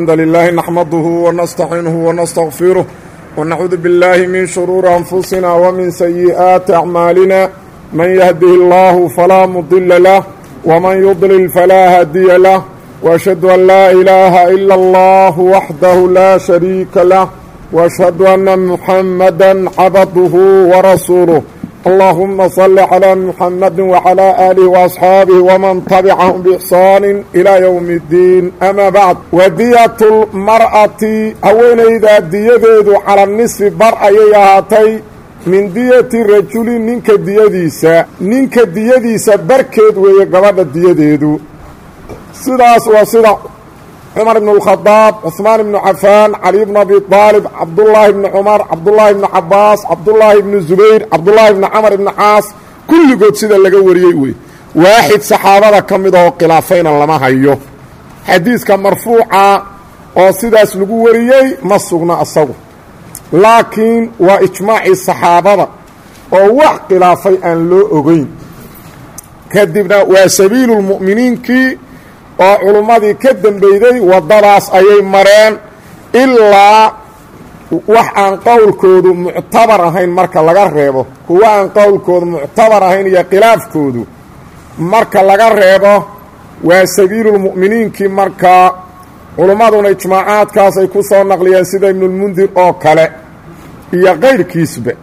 الحمد لله نحمده ونستعينه ونستغفره ونعوذ بالله من شرور أنفسنا ومن سيئات أعمالنا من يهده الله فلا مضل له ومن يضلل فلا هادي له وأشهد أن لا إله إلا الله وحده لا شريك له وأشهد أن محمدا عبده ورسوله اللهم صل على محمد وعلى آله وأصحاabه ومن تبعهم بإحsaan إلى يوم الdiin أmا bعd wadiyaة الmarأati haweenayda diyadeedu calى النصfi bar ayay ahaatay min diyati rajuli ninka diyadiisa ninka diyadiisa barkeed weeye gabadha diyadeedu sidaas waa sida cumar ibn اlkhadaab cuثmaan ibnu cafaan cali bn abi aalib cabdullaahi ibni cumar cabdullaahi ibni cabaas cabdullaahi ibni zubayr cabdullaahi ibni camar ibni caas kulligood sida laga wariyey wey waaxid saxaabada ka mid ahoo khilaafayna lama hayo xadiiska marfuuca oo sidaas lagu wariyey ma sugna asagu laakiin waa ijmaacii saxaabada oo wax khilaafay aan loo ogeyn kadibna waa sabiilu lmu'miniinkii oo culummadii ka dembeyday waddadaas ayay mareen ilaa wax aan qowlkoodu muctabar ahayn marka laga reebo kuwa aan qowlkoodu muctabar ahayn iyo khilaafkoodu marka laga reebo waa sabiilulmu'miniinkii markaa culummaduna ijmaacaadkaas ay ku soo naqliyeen sida ibnulmundir oo kale iyo kayrkiisba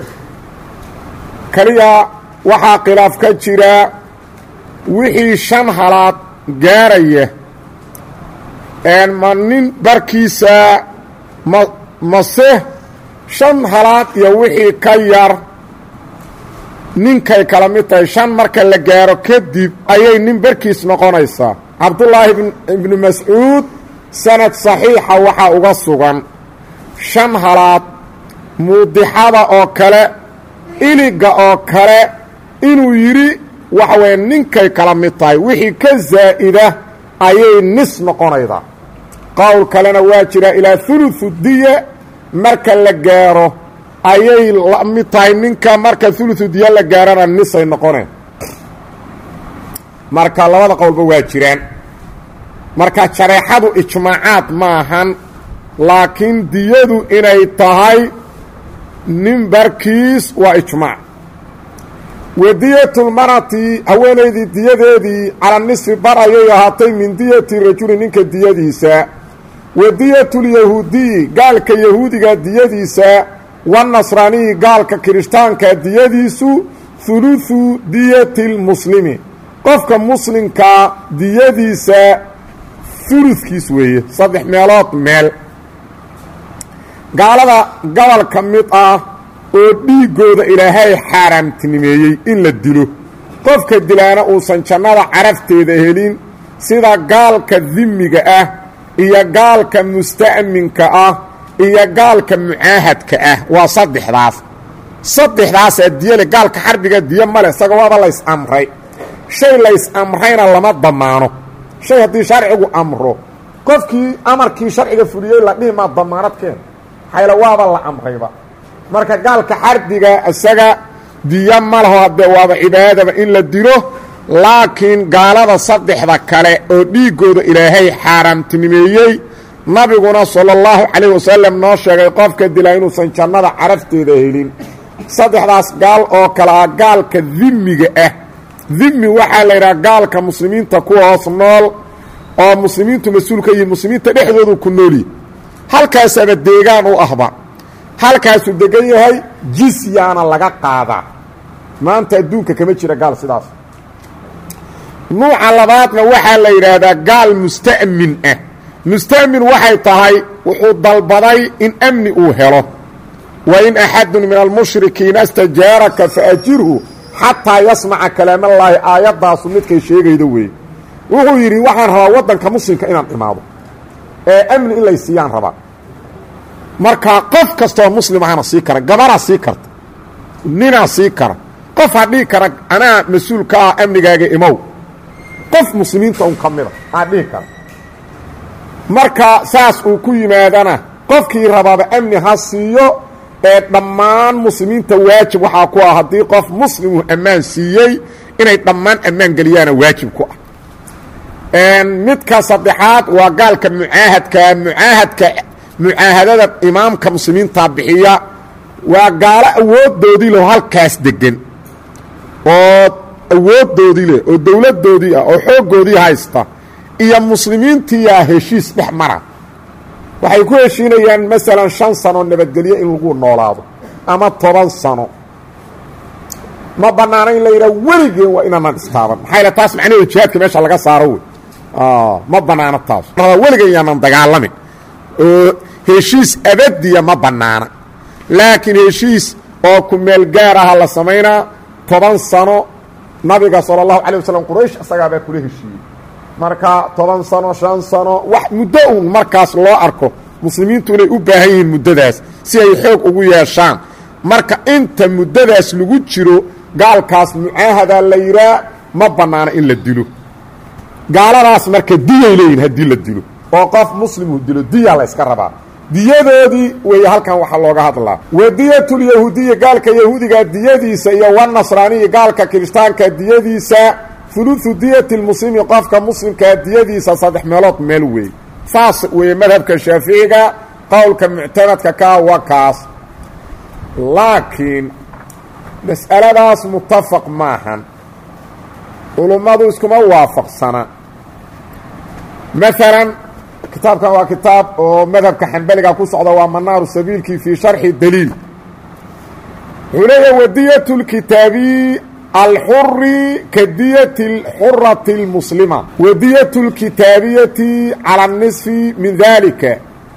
keliya waxaa khilaaf ka jira wixii shan halaad gaaraya ma nin barkiisa ma mase shan halaad iyo wixii ka yar ninkay kala mid tahay shan marka la gaaro kadib ayay nin barkiis noqonaysaa cabdullaahi ibnu mascuud sanad saxiixa waxaa uga sugan shan halaad muudixada oo kale iliga oo kale inuu yidhi waxa weeye ninkay kala mid tahay wixii ka zaa'ida ayay nis noqonaydaa qowl kalena waa jira ilaa huluثu diya marka la gaaro ayay la mid tahay ninka marka huluثu diya la gaarana nisay noqoneen marka labada qowlba waa jiraan marka jareexadu ijmaacaad maahan laakiin diyadu inay tahay nin barkiis waa ijmaac wadiyatulmarati haweenaydii diyadeedii cala nisfi bar ayay ahaatay min diyati rajuli ninka diyadiisa wadiyatulyahuudiyi gaalka yahuudiga diyadiisa wanasraaniyi gaalka kirishtaanka diyadiisu huluثu diyati lmuslimi qofka muslimkaa diyadiisa huludkiis weeye saddex meelood meel gaalada gobol ka mid ah oo dhiiggooda ilaahay xaaraamtinimeeyey in la dilo qofka dilaana uusan jannada carafteeda helin sida gaalka dimiga ah iyo gaalka musta'minka ah iyo gaalka mucaahadka ah waa saddexdaas saddexdaasaa diyale gaalka xarbiga diyo male isaga waaba lays amray shay lays amrayna lama damaano shay haddii sharcigu amro qofkii amarkii sharciga fuliyey la dhihi maa damaanadkeen xayla waaba la amrayba marka gaalka xardiga isaga diyo ma laho haddee waaba cibaadaba in la dilo laakiin gaalada saddexda kale oo dhiiggooda ilaahay xaaraamtinimeeyey nabiguna sala allahu calayh wasalam noo sheegay qofka dilaa inuusan jannada carafteeda helin saddexdaas gaal oo kale ah gaalka dimiga ah dimi waxaa la yidhaha gaalka muslimiinta kuwa hoos nool oo muslimiintu mas-uul ka yihin muslimiinta dhexdoodu ku noolyihi halkaasaaba deegaan u ahba halkaasuu degan yahay jisyaana laga qaadaa maanta adduunka kama jira gaal sidaas nuuca labaadna waxaa la yidhaahdaa gaal musta'min ah musta'min waxay tahay wuxuu dalbaday in amni uu helo wa in axadun min almushrikiina istajaaraka faajirhu xataa yasmaca kalaamallaahi aayaddaasu midkay sheegaydo weeye wuxuu yidhi waxaan rabaa waddanka muslimka inaan imaado ee amni in lay siiyaan rabaa markaa qof kastoo muslim ahana sii kara gabaraa sii karta ninaa sii kara qof ha dhihi kara anaa mas-uul ka ah amnigaaga imow qof muslimiinta un ka mida aa dhihi kara marka saas uu ku yimaadana qofkii rabaaba amni ha siiyo ee dhammaan muslimiinta waajib waxaa ku ah haddii qof muslimuu ammaan siiyey inay dhammaan ammaan geliyaana waajib ku ah midka saddexaad waa gaalka mucaahadka mucaahadka mucaahadada imaamka muslimiinta bixiya waa gaalo awoodoodii leh oo halkaas degan oo awoodoodii leh oo dowladdoodii ah oo xooggoodii haysta iyo muslimiintiiyaa heshiis dhex mara waxay ku heshiinayaan masalan shan sano nabadgelyo in lagu noolaado ama toban sano ma bannaana in la yidhaha weligeen waa inaanan istaaban maxaa yale taas macnaheedu jihaadka meesha laga saaro wey ma bannaano taas weligeen yaanan dagaalamin oo heshiis abadiya ma bannaana laakiin heshiis oo ku meel gaar aha la samaynaa toban sano nabiga sala allahu calay wasalam quraysh isagaabaa kula heshiiyey marka toban sano shan sano wax muddo uun markaas loo arko muslimiintu inay u baahan yihiin muddadaas si ay xoog ugu yeeshaan marka inta muddadaas lagu jiro gaalkaas mucaahada la yidhaa ma bannaana in la dilo gaaladaas marka diyay leeyihin haddii la dilo oo qof muslimu dilo diya la yska rabaa diyadoodii weeye halkan waxaa looga hadlaa wadiyatulyahuudiya gaalka yahuudiga diyadiisa iyo wanasraaniyi gaalka kirishtaanka diyadiisa uluثu diyati lmuslimi qofka muslimkaa diyadiisa saddex meelood meel weey saas weeye madhabka shaaficiga qowlka muctamadka kaa waa kaas laakiin mas'aladaas mutafaq maahan culummadu iskuma waafaqsana maalan kitaabkan waa kitaab oo madhabka xambaliga ku socda waa manaaru sabiilkii fii sharxi daliil wuxuu leeyahay wadiyat lkitaabi alxuri ka diyati xurati اlmuslima wadiyat اlkitaabiyati cala اnisfi min dalika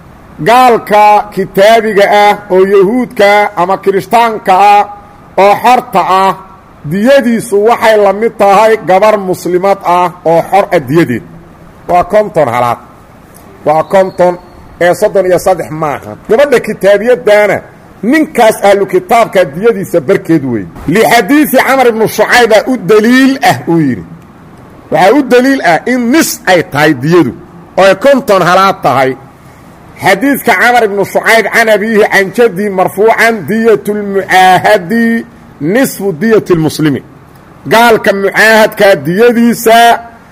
gaalka kitaabiga ah oo yahuudka ama kirishtaanka ah oo xorta ah diyadiisu waxay la mid tahay gabar muslimad ah oo xor ah diyadeed waa konton halaad waa konton ee soddon iyo saddex maaha gabadha kitaabiyaddaana ninkaas ahlu kitaabka diyadiisa barkeed weeye lixadiidi camar ibnu shucayba u daliil ah uu yidhi waxaa u daliil ah in nis ay tahay diyadu oo ay konton halaad tahay xadiidka camar ibnu shucayb can abiihi can jaddi marfuucan diyat lmucaahadi nisfu diyati lmuslimi gaalka mucaahadkaa diyadiisa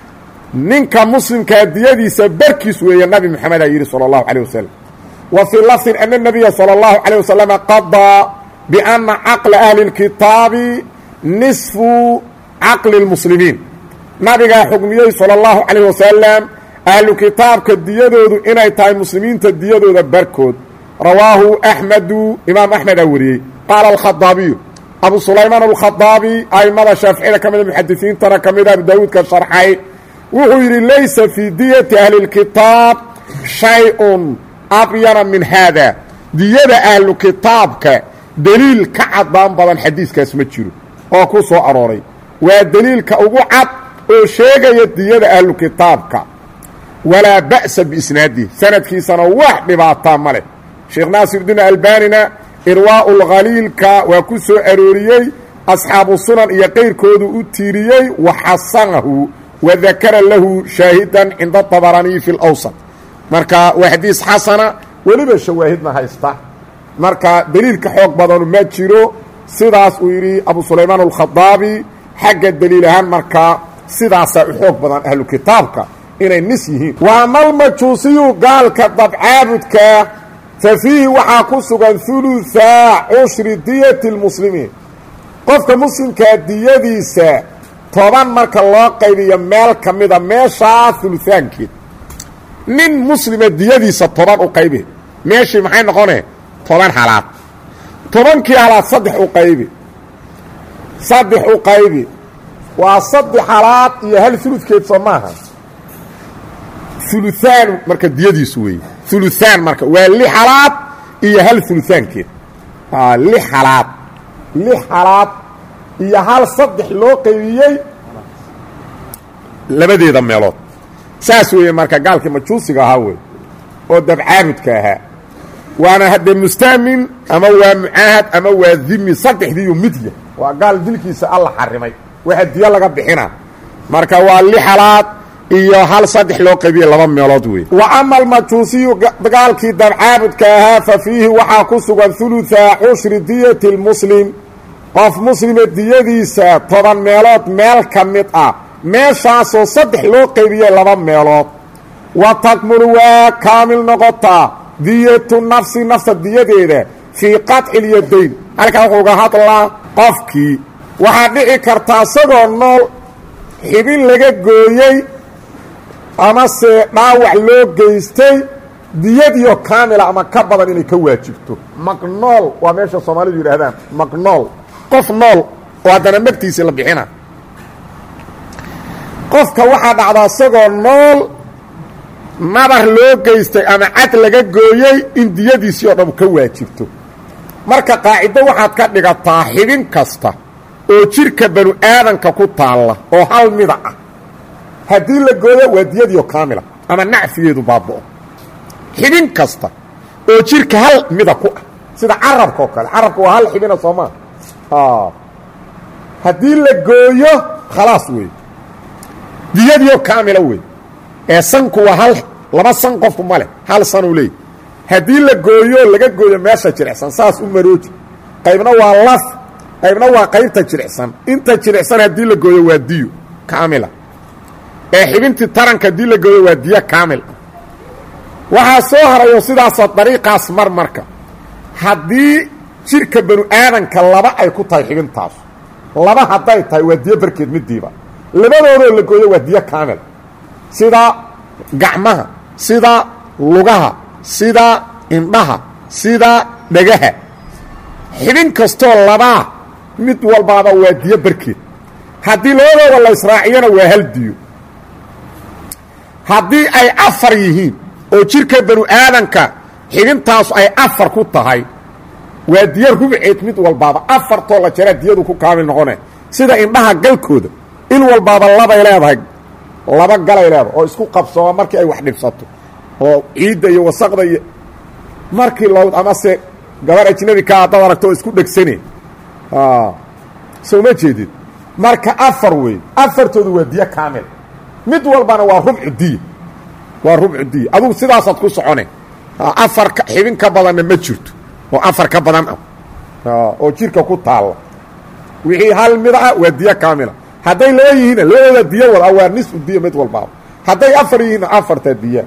ninka muslimkaa diyadiisa barkiis weeye nabi moxamedaa yidhi salى اllahu alيه wasalam wa fii lafdin ana الnabiya salى اllahu عalيه wasalama qadaa biana caqla ahli اlkitaabi nisfu caqli اlmuslimiin nabigaa xugmiyey salى اllahu عalيه wasalam ahlu kitaabka diyadoodu inay tahay muslimiinta diyadooda barkood rawaahu axmedu imaam axmedaa wariyey qaala alkhadaabiyu abu sulaymaan alkhadaabi aimada shaaficida ka mida muxadisiintana ka mida abu daawuudka sharxay wuxuu yidhi laysa fii diyati ahli اlkitaab shay-un abyana min haada diyada ahlu kitaabka deliil ka caddaan badan xadiiskaas ma jiro oo ku soo arooray waa deliilka ugu cad oo sheegaya diyada ahlu kitaabka walaa ba'sa biisnaadihi sanadkiisana wax dhibaataa ma leh sheekh naasirdiin albanina irwaa'u lkhaliilka waa ku soo arooriyey asxaabu sunan iyo qayrkoodu u tiiriyey wa xasanahu wadakara lahu shaahidan cinda طabaraniyi fi اlawsط marka waa xadiis xasana weliba shawaahidna haysta marka deliilka xoog badanu ma jiro sidaas uu yidhi abu sulaymaan alkhadaabi xagga deliil ahaan markaa sidaasaa u xoog badan ahlu kitaabka inay nis yihiin wa ama almajuusiyu gaalka dabcaabudka fa fiihi waxaa ku sugan huluثaa cushri diyati اlmuslimiin qofka muslimkaa diyadiisa toban marka loo qaybiyo meel ka mida meeshaa huluhaankeed nin muslima diyadiisa toban u qaybi meeshii maxay noqone toban halaad tobankii halaad saddex u qaybi saddex u qaybi waa saddex halaad iyo hal uludkeed soo maaha uluhaan marka diyadiisu weeye uluhaan marka waa lix halaad iyo hal uluhaankeed lix halaad lix halaad iyo hal saddex loo qaybiyey labadeeda meelood saas weeye marka gaalkii majuusiga ahaa wey oo dabcaabudka ahaa waana haddee mustaamin ama waa mucaahad ama waa dimi saddexdiiyu midya waa gaal dilkiisa alla xarimay waxa diyo laga bixina marka waa lix halaad iyo hal saddex loo qaybiyey laba meelood wey wa ama almajuusiyu gaalkii dabcaabudka ahaa fa fiihi waxaa ku sugan huluثa cushri diyati اlmuslim qof muslima diyadiisa toban meelood meel ka mid ah meeshaasoo saddex loo qaybiyey laba meelood wa takmulu waa kaamil noqotaa diyatu nafsi nafta diyadeeda fii qaطci اlyadayn halkaa wuxuu uga hadlaa qofkii waxaa dhici kartaa isagoo nool xibin laga gooyey amase dhaawac loo geystay diyadiio kaamila ama ka badan inay ka waajibto maqnool waa meesha soomaalidu yidhaahdaan maqnool qof nool oo haddana magtiisii la bixina qofka waxaa dhacdaa isagoo nool nabar loo geystay ama cad laga gooyey in diyadiisii oo dhan ka waajibto marka qaacido waxaad ka dhigataa xibin kasta oo jidhka banu aadanka ku taalla oo hal mida ah haddii la gooyo waa diyadiio kaamila ama nacfigeedu baaba'o xibin kasta oo jidhka hal mida ku ah sida carabka oo kale carabka waa hal xibina soomaa haddii la gooyo khalaas wey diyadiio kaamila wey ee sanku waa hal laba san qofku ma leh hal sanuu leey haddii la gooyo laga gooyo meesha jilicsan saas u marooji qaybna waa laf qaybna waa qaybta jilicsan inta jilicsan haddii la gooyo waa diyo kaamila ee xibintii taranka haddii la gooyo waa diyo kaamil waxaa soo harayo sidaasoo dariiqaas mar marka haddii jidhka banu aadanka laba ay ku tahay xibintaas laba hadday tahay waa diyo barkeed midiiba labadoodoo la gooyo waa diyo kaamil sida gacmaha sida lugaha sida indhaha sida dhagaha xibin kastoo labaa mid walbaaba waa diyo barkeed haddii labadooda la israaciyona waa hal diyo haddii ay afar yihiin oo jidhka banu aadanka xibintaasu ay afar ku tahay waa diyo rubceed mid walbaaba afartoo la jaraa diyadu ku kaamil noqone sida indhaha galkooda in walbaaba labay leedahay laba galay leedahay oo isku qabsooma markii ay wax dhibsato oo ciidda iyo wasaqda iyo markii loo amase gabar ajnabi ka haddaad aragto oo isku dhegsane soo ma jeedid marka afar wey afartoodu waa diyo kaamil mid walbana waa rubcu diya waa rubcu diya adugu sidaasaad ku socone afar xibin ka badanna ma jirto oo afar ka badan ah oo jidhka ku taalla wixii hal mid ah waa diyo kaamila hadday laba yihiinna labadooda diyo wada waa nisfu diya mid walbaaba hadday afar yihiinna afarta diya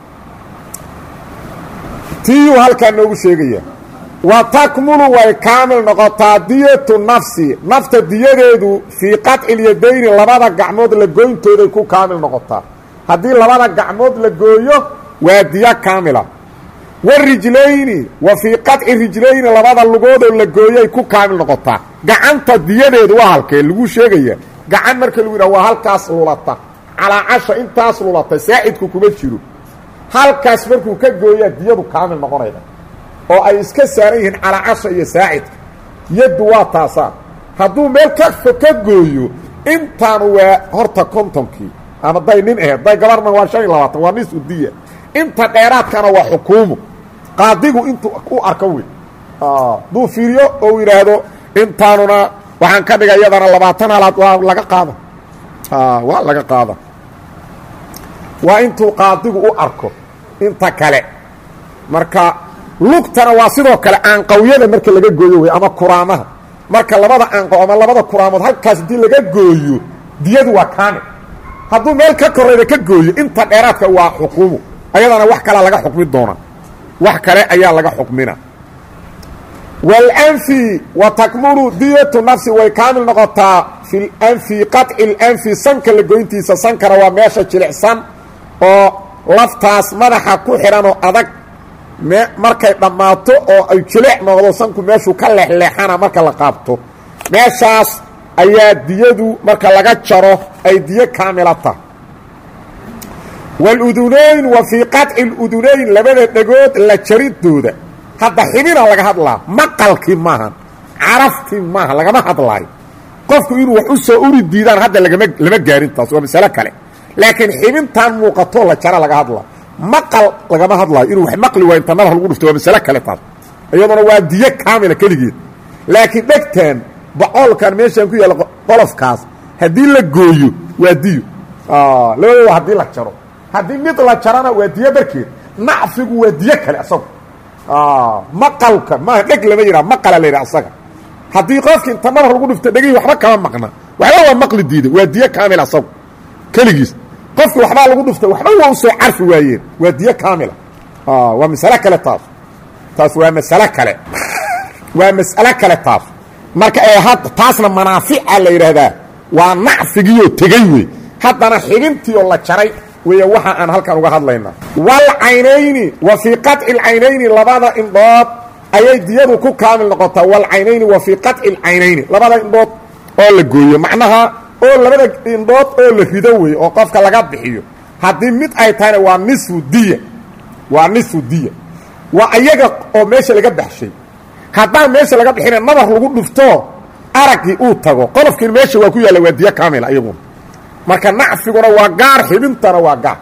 tiyuu halkaa noogu sheegaya wa takmulu way kaamil noqotaa diyatu nafsi nafta diyadeedu fii qaطci lyadayni labada gacmood la goyntooday ku kaamil noqotaa haddii labada gacmood la gooyo waa diyo kaamila warijlayni wa fii qaطci rijlayni labada lugoodoo la gooyay ku kaamil noqotaa gacanta diyadeedu waa halkee lagu sheegaya gacan marka lagu yidhaha waa halkaas lulata calaa casha intaas lulata saacidku kuma jiro halkaas markuu ka gooyaa diyadu kaamil noqonayda oo ay iska saaran yihiin calaa casha iyo saacidka yaddu waa taasaa hadduu meel ka fo ka gooyo intaanu waa horta kontonkii ama day nin aheed day gabarna waa shan iyo labaatan waa nis udiya inta dheeraadkana waa xukuumu qaadigu intuu u arko wey hadduu fiiriyo oo u yidhaahdo intaanuna waxaan ka dhigay iyadana labaatan halaad waa laga qaada waa laga qaada waa intuu qaadigu u arko inta kale marka lugtana waa sidoo kale aanqawyada marka laga gooyo wey ama kuraamaha marka labada aanqaw ama labada kuraamood halkaas haddii laga gooyo diyadu waa kaamil hadduu meel ka korayda ka gooyo inta dheeraadka waa xukuumu ayadana wax kalea laga xukmi doona wax kale ayaa laga xukmina walanfi wa takmulu diyatu nafsi way kaamil noqotaa fi lanfi qaطci lanfi sanka la goyntiisa sankana waa meesha jilicsan oo laftaas madaxa ku xidhan oo adag me markay dhammaato oo ay jilic noqdo sanku meeshuu ka leexleexana marka la qaabto meeshaas ayaa diyadu marka laga jaro ay diyo kaamila tahay waludunayn wa fii qaطci اludunayn labada dhegood la jaridooda hadda xibina laga hadlaa maqalkii maahan caraftii maaha lagama hadlaayo qofku inuu wax u soo uri diidaan hadda lagama lama gaarin taas waa masale kale laakiin xibintan muuqatoo la jara laga hadlaa maqal lagama hadlaayo inuu wax maqli waayo inta madax lagu dhufto waa masale kale taas iyaduna waa diyo kaamila keligeed laakiin dhegtan bocoolkan meeshaan ku yaalla qolofkaas haddii la gooyo waa diyo labadooda haddii la jaro haddii mid la jarana waa diyo barkeed nacfigu waa diyo kale asagu maqalka maaha dheg lama yidhaha maqala la yidhaha asaga haddii qofki inta madax lagu dhufto dhegihii waxba kama maqna waxba waa maqli diida waa diyo kaamil asagu keligiis qofkii waxbaa lagu dhuftay waxba waa u soo carfi waayeen waa diyo kaamila waa masale kale taas taas waa masale kale waa mas'alo kale taas marka ee hadda taasna manaafica la yidhaahdaa waa nacfigiioo tegey wey haddana xibintiioo la jaray weeye waxa aan halkan uga hadlaynaa walcaynayni wa fii qaطci اlcaynayni labada indhood ayay diyadu ku kaamil noqotaa walcaynayni wa fii qaطci اlcaynayni labada indhood oo la gooyo macnaha oo labada indhood oo la rido wey oo qofka laga bixiyo haddii mid ay tahayna waa nisfu diya waa nisfu diya waa ayaga oo meesha laga baxshay haddaan meesha laga bixina nabar lagu dhufto araggii uu tago qolofkiina meesha waa ku yaalla waa diyo kaamila iyaguna marka nacfiguna waa gaar xibintana waa gaar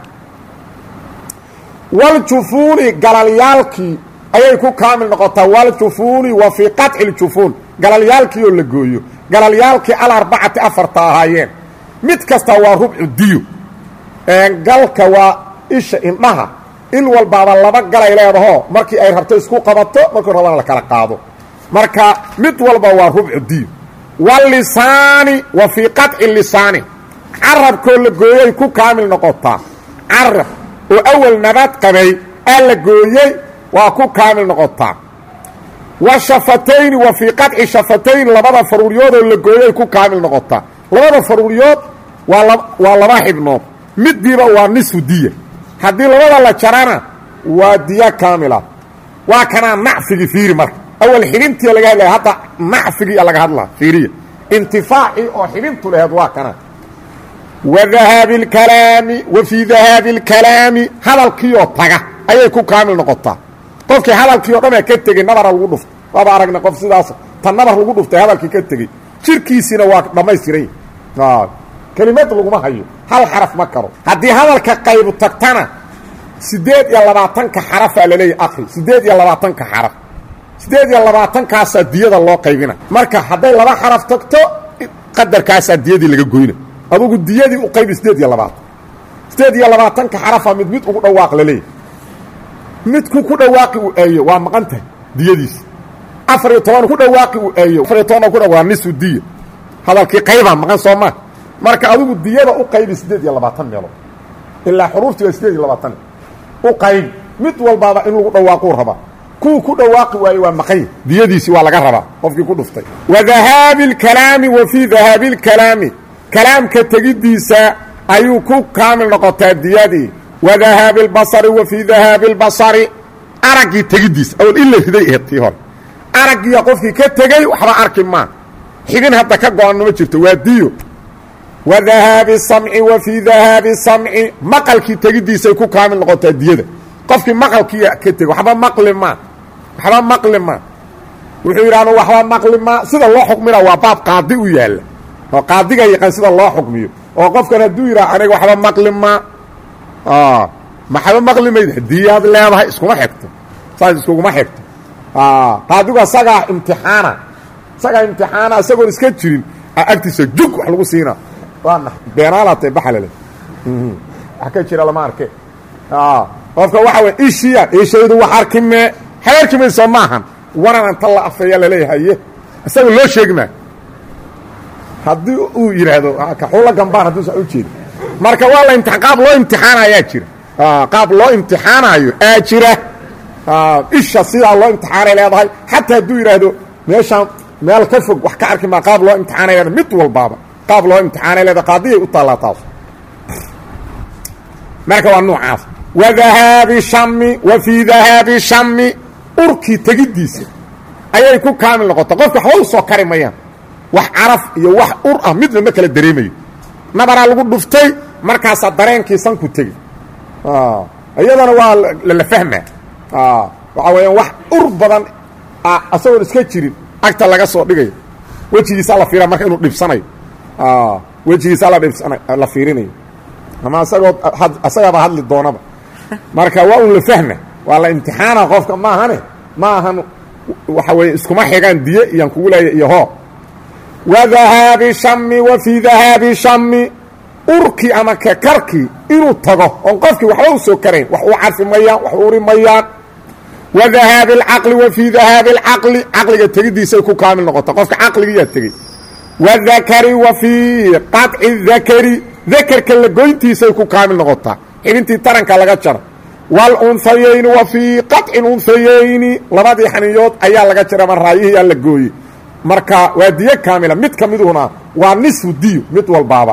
waljufuuni galalyaalkii ayay ku kaamil noqotaa waljufuuni wa fii qaطci ljufuun galalyaalkii oo la gooyo galalyaalkii alarbacati afarta ahaayeen mid kasta waa rubcu diyo galka waa isha indhaha il walbaaba laba galay leedaho markii ay rabto isku qabato markuu rabana la kala qaado marka mid walba waa rubcu diyo walisaani wa fii qaطci lisaani carabkoo la gooyay ku kaamil noqotaa carab oo awal nabad qabay aa la gooyey waa ku kaamil noqotaa wa shafatayni wa fii qaطci shafatayn labada faruuryoodoo la gooyay ku kaamil noqotaa labada faruuryood waa waa laba xibnood midiiba waa nisfu diya haddii labada la jarana waa diya kaamila waa kanaa nacfigii fiiri marka awal xibintii laga hadlaya hadda nacfigii laga hadlaa fiiriya intifaacii oo xibintu laheed waa kana wa dahaabi اlkalaami wa fii dahaabi اlkalaami hadalkiioo taga ayay ku kaamil noqotaa qofkii hadalkii o dhanaa ka tegey nabara lagu dhuftay waaba aragna qof sidaas ta nabar lagu dhuftay hadalkii ka tegey jirkiisiina waa dhammaystiray kelimad laguma hayo hal xaraf ma karo haddii hadalka qaybu tagtana siddeed iyo labaatanka xarafaa laleeyahy akri siddeed iyo labaatanka xaraf siddeed iyo labaatankaasaa diyada loo qaybina marka hadday laba xaraf tagto qadarkaasaa diyadii laga goyna adugu diyadii u qaybi siddeed iyo labaatan siddeed iyo labaatanka xarafa mid mid ugu dhawaaq laleeyahy midku ku dhawaaqi uu eeyo waa maqan tahay diyadiisa afar iyo toban ku dhawaaqi uu eeyo afar iyo toban ku dha waa nisfu diya hadalkii qaybaa maqan soo maa marka adigu diyada u qaybi siddeed iyo labaatan meelood ilaa xuruuftii waa siddeed iyo labaatan u qaybi mid walbaaba in lagu dhawaaquu rabaa kuwa ku dhawaaqi waaye waa maqany diyadiisii waa laga rabaa qofkii ku dhuftay wa dahaabi اlkalaami wa fii dahaabi اlkalaami kalaamka tegiddiisa ayuu ku kaamil noqotaa diyadii wa dahaabi اlbasari wa fii dahaabi اlbasari araggii tegiddiisa awal in la riday aheed tii hore araggiiya qofkii ka tegey waxba arki maa xibin hadda ka go-anno ma jirto waa diyo wa dahaabi samci wa fii dahaabi samci maqalkii tegiddiisay ku kaamil noqotaa diyada qofkii maqalkiiya ka tegey waxba maqli maa waxba maqli maa wuxuu yidhi anu waxba maqli maa sida loo xukmina waa baab qaadi u yaalla oo qaadiga yaqaan sida loo xukmiyo oo qofkan hadduu yidhaha aniga waxba maqli maa maxba maqli mayd diyaad leedahay iskuma xigto saas iskuguma xigto qaadigu asagaa imtixaana isagaa imtixaana isagoon iska jirin agtiisa jug wax lagu siina waana beenaalaatay baxalale wax ka jira lama arke qofka waxa wey ishiya ishaydu wax arki mee habeerki mayso maahan wanan anta la afeeya laleeyahaye isaga loo sheegi maa haddii uu yidhaahdo kaxuula gambaan hadduusan u jeedin marka waa la imtia qaab loo imtixaanayaa jira qaab loo imtixaanaayo aa jira isha sidaa loo imtixaanay leedahay xataa hadduu yidhaahdo meeshaan meel ka fog wax ka arki maa qaab loo imtixaanay leedahay mid walbaaba qaab loo imtixaanay leedahay qaadiyay u taallaa taas marka waa nuucaas wa dahaabi shami wa fii dahaabi shami urkii tegiddiisa ayay ku kaamil noqota qofka waxba u soo kari mayaan wax caraf iyo wax ur ah midna ma kala dareemayo nabaraa lagu dhuftay markaasaa dareenkii sanku tegi iyadana waa lala fahmaa waxaa weeyaan wax ur badan asagoon iska jirin agta laga soo dhigayo wejigiisa la fiira marka inuu dhibsanayo wejigiisa la dhibsana la fiirinayo ama asagoo asagaaba hadli doonaba marka waa un la fahma waa la imtixaana qofka maahane ma ahan waxa weeye iskuma xigaan diye iyaan kugu leeya iyo hoo wa dahaabi shami wa fii dahaabi shami urkii ama kakarkii inuu tago oon qofkii waxba u soo karayn wax uu carfi mayaan wax uri mayaan wa dahaabi alcaqli wa fii dahaabi alcaqli caqliga tegiddiisay ku kaamil noqota qofka caqligiyaa tegey wadakari wa fii qaطci dakari dakerka la goyntiisay ku kaamil noqotaa xibintii taranka laga jaro wاlunhayayni wa fii qaطci اunhayayni labadii xaniyood ayaa laga jara ama raayihiyaa la gooyey marka waa diyo kaamila mid ka miduna waa nisfu diyo mid walbaaba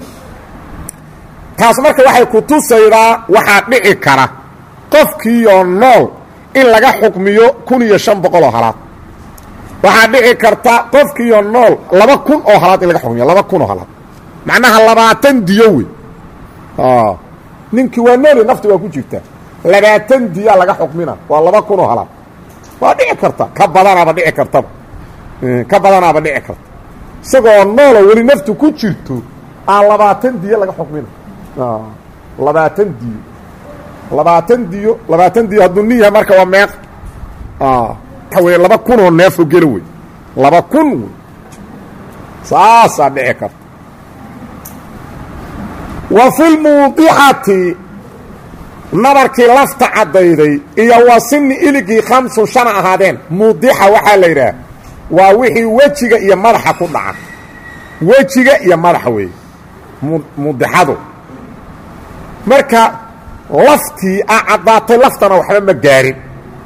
taas marka waxay ku tusaydaa waxaa dhici kara qofkiioo nool in laga xukmiyo kun iyo shan boqol oo halaad waxaa dhici karta qofkiioo nool laba kun oo halaad in laga xukmiyo laba kun oo halaad macnaha labaatan diyo wey ninkii waa nooli nafti waa ku jirta labaatan diyaa laga xukmina waa laba kun oo halaad waa dhici karta ka badanaaba dhici kartaba ka badanaaba dhici karta isagoo nooloo weli naftu ku jirto aan labaatan diyo laga xukmina labaatan diyo labaatan diyo labaatan diyo hadduu nin yahay marka waa meeq waxa wey laba kunoo neefoo gela wey laba kun wey saasaa dhici karta wa fi lmuudixati nabarkii lafta caddayday iyo wa sini iligii khamsun shana ahaadeen muudixa waxaa la yidhaah waa wixii wejiga iyo madaxa ku dhaca wejiga iyo madaxa weeye muudixadu marka laftii a caddaatay laftana waxba ma gaarin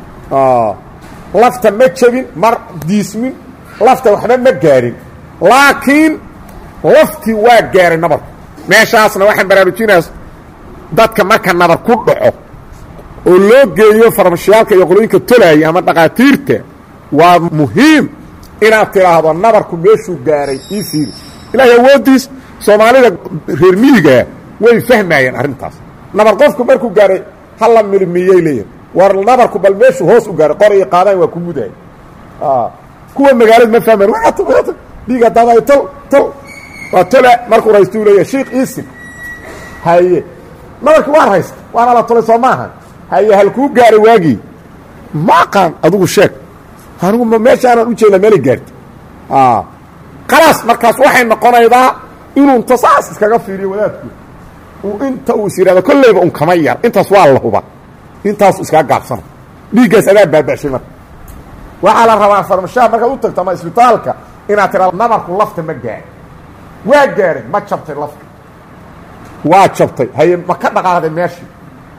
lafta ma jebin mar diismin lafta waxba ma gaarin laakiin laftii waa gaaray nabarku meeshaasna waxaan baraarujinayaa dadka marka nabar ku dhaco oo loo geeyo farmashiyaalka iyo qolooyinka tolaaya ama dhakhaatiirta waa muhiim inaad tidhaahdo nabarku meeshuu gaaray ii fiiri ilaahay awooddiis soomaalida reer miyigaa way fahmayeen arrintaas nabar qofku markuu gaaray hala milmiyey leeyahay war nabarku bal meeshuu hoos u gaaray qor iyo qaadaan waa ku mudaay kuwa magaalada ma fahmayan dhiiga daday tol tol waa tola markuu raystuu leeyahay shiik iisig haye nabarkii waa raysta waana la tolay soo maaha haye halkuu gaaray waagii ma aqaan adigu sheeg anigu ma meesha aanaan u jeedna meelay gaarta khalaas markaas waxay noqonaydaa inuu inta saas iskaga fiiriyo wadaadku inta uu is yidhahdo kolleyba un kama yar intaas waa la huba intaasu iskaga gaabsana dhiiggaas adaa baaba'shay marka waxaa la rabaa farmashaha markaad u tagto ama isbitaalka inaad tidhahdo nabarku lafta ma gaarin waa gaaray ma jabtay lafta waa jabtay haye ma ka dhaqaaqday meeshii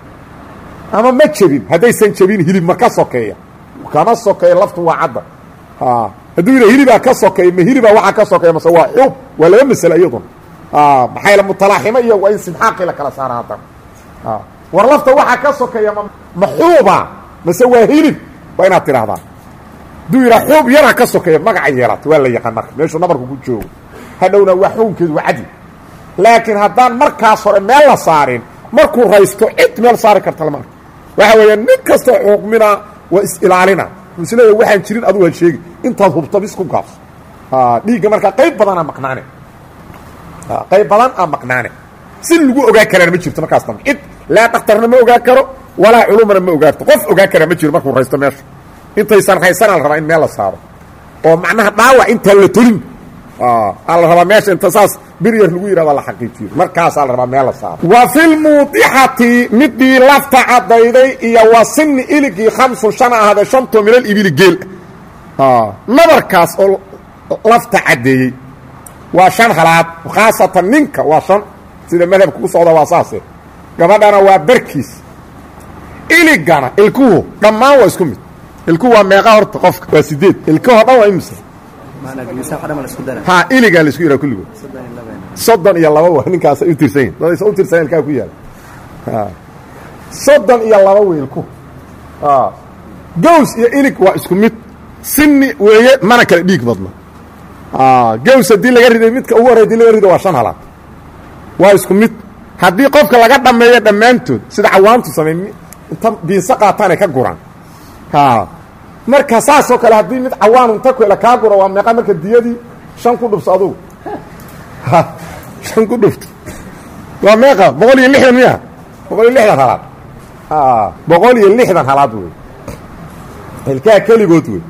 ama ma jebin haddaysan jebin hilib ma ka sokeeya kama sokeeya laftu waa cadda hadduu yidha hilibaa ka sokeeya ma hilibaa waxaa ka sokeeya mase waa xub waa laba masale iyaduna maxay la mutalaaximo iyo waa in simxaaqii la kala saara haddana war lafta waxaa ka sokeeya ma maxuuba mase waa hilib waa inaad tidhaahdaa hadduu yidhaa xuub yaraa ka sokeeya magaca yeelata waa la yaqaan marka meeshuu nabarku ku joogo hadhowna waa xukunkeedu waa cadli laakiin haddaan markaas hore meel la saarin markuu raysto cid meel saari karta lama arko waxa weeya nin kastoo xuuqmina waa is-ilaalina isleeya waxaan jirin adugu ha sheegi intaad hubto bis ku gaabso dhiigga markaa qayb badanaa maqnaane qayb badan aa maqnaane si lagu ogaa karaan ma jirto markaas dambe cid laa dhakhtarna ma ogaa karo walaa culumana ma ogaarto qof ogaa karaa ma jiro markuu raysto meesha intaysan raysanaa la rabaa in meel la saaro oo macnaha dhaawac intaan la tolin aa la rabaa meesha inta saas biryar lagu yidhahdo la xaqiijiyo markaasaa la rabaa meel la saaro wa fi lmuudixati midii lafta caddayday iyo wa sini iligii khamsun shan ahaadee shantoo milal ibili geel nabarkaas oo lafta caddeeyey waa shan halaad khaasatan ninka waa shan sida madhabka ku socda waa saase gabadhana waa barkiis iligana ilkuhu dhammaan waa isku mid ilkuhu waa meeqa horta qofka waa sideed ilkahoo dhan waa imise ha iligaa laisku yidhaha kulligood soddon iyo laba waa ninkaas u tirsan yihin dadaysa u tirsan ilkaa ku yaala soddon iyo laba wey ilkuhu gaws iyo ilig waa isku mid sini weeye mana kale dhiig badna gaws haddii laga riday midka ugu horey hadii laga rido waa shan halaad waa isku mid haddii qofka laga dhammeeyo dhammaantood sida cawaantu samey inta biinse qaataanay ka guraan marka saasoo kale haddii mid cawaan inta kuela kaa guro waa meeqa marka diyadii shan ku dhufso adugu shan ku dhufto waa meeqa boqol iyo lixdan miya boqol iyo lixdan halaad boqol iyo lixdan halaad wey ilkaha keligood wey